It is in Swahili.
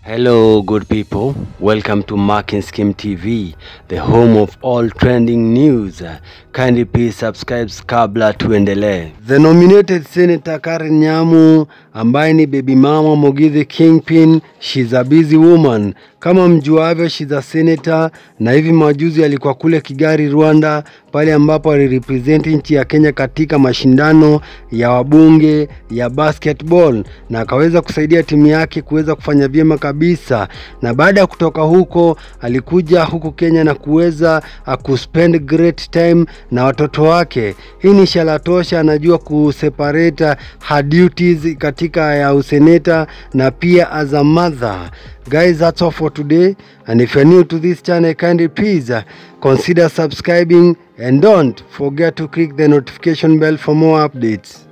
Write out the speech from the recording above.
Hello, good people. Welcome to Marking Scheme TV, the home of all trending news. Kindly please subscribe kabla tuendelee. The nominated Senator Karen Nyamu ambaye ni baby mama Mugithi Kingpin, she's a busy woman. Kama mjuavyo, she's a senator na hivi majuzi alikuwa kule Kigali, Rwanda, pale ambapo alirepresent nchi ya Kenya katika mashindano ya wabunge ya basketball na akaweza kusaidia timu yake kuweza kufanya vyema kabisa. Na baada ya kutoka huko, alikuja huku Kenya na kuweza uh, kuspend great time na watoto wake. Hii ni ishara tosha, anajua kuseparate her duties katika ya useneta na pia as a mother. Guys, that's all for today. And if you're new to this channel, kindly please uh, consider subscribing and don't forget to click the notification bell for more updates.